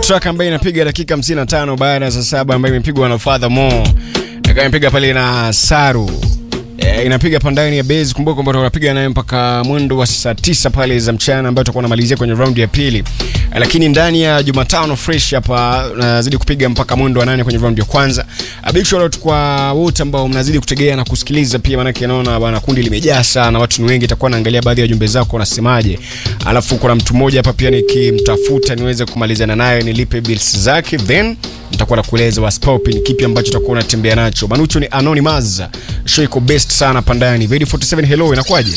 track ambayo inapiga dakika 55 baada ya saa saba ambayo imepigwa na Father Mo akawa imepiga pale na Saru e, inapiga pandani ya base. Kumbuka kwamba tunapiga naye mpaka mwendo wa saa tisa pale za mchana, ambayo tutakuwa namalizia kwenye round ya pili e, lakini ndani ya Jumatano fresh hapa nazidi kupiga mpaka mwendo wa nane kwenye round ya kwanza. A big shout out kwa wote ambao mnazidi kutegea na kusikiliza pia, maanake naona bwana kundi limejaa sana, watu ni wengi. Itakuwa naangalia baadhi ya jumbe zako unasemaje, alafu kuna mtu mmoja hapa pia nikimtafuta niweze kumalizana naye nilipe bills zake then nitakuwa nakueleza waspop ni kipi ambacho utakuwa unatembea nacho. Manucho ni anonymous. Show iko best sana pandani. Vedi 47 hello, inakuwaje?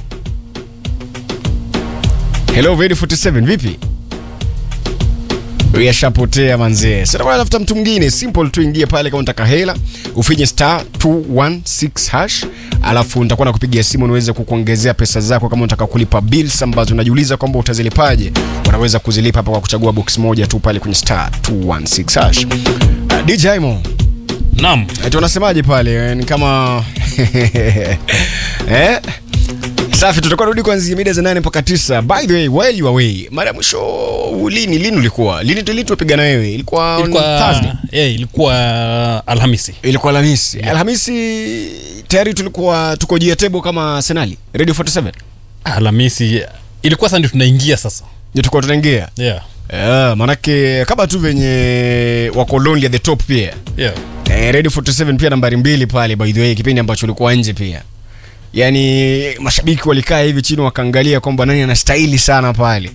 Hello Vedi 47 vipi? Yashapotea manzee. Sasa kwa tafuta mtu mwingine simple tu, ingie pale kama unataka hela, ufinye star 216 hash, alafu nitakuwa nakupigia simu niweze kukuongezea pesa zako. Kama unataka kulipa bills ambazo unajiuliza kwamba utazilipaje, unaweza kuzilipa hapa kwa kuchagua box moja tu pale kwenye star 216 hash. Uh, DJ Mo, Naam. eti unasemaje pale? Ni kama eh? Safi, tutakuwa rudi kuanzia mida za nane mpaka tisa. By the way, while you away, mara ya mwisho lini lini ulikuwa lini lini tupiga na wewe? Ilikuwa on Ilikuwa Thursday. eh, ilikuwa Alhamisi. Ilikuwa Alhamisi. Alhamisi tayari tulikuwa tuko juu ya table kama Arsenal. Radio 47. Alhamisi ilikuwa sasa ndio tunaingia sasa. Ndio tulikuwa tunaingia. Yeah. Yeah, manake kama tu venye wako lonely at the top pia. Yeah. Eh, Radio 47 pia nambari mbili pale by the way, kipindi ambacho ulikuwa nje pia. Yaani mashabiki walikaa hivi chini wakaangalia kwamba nani anastahili sana pale.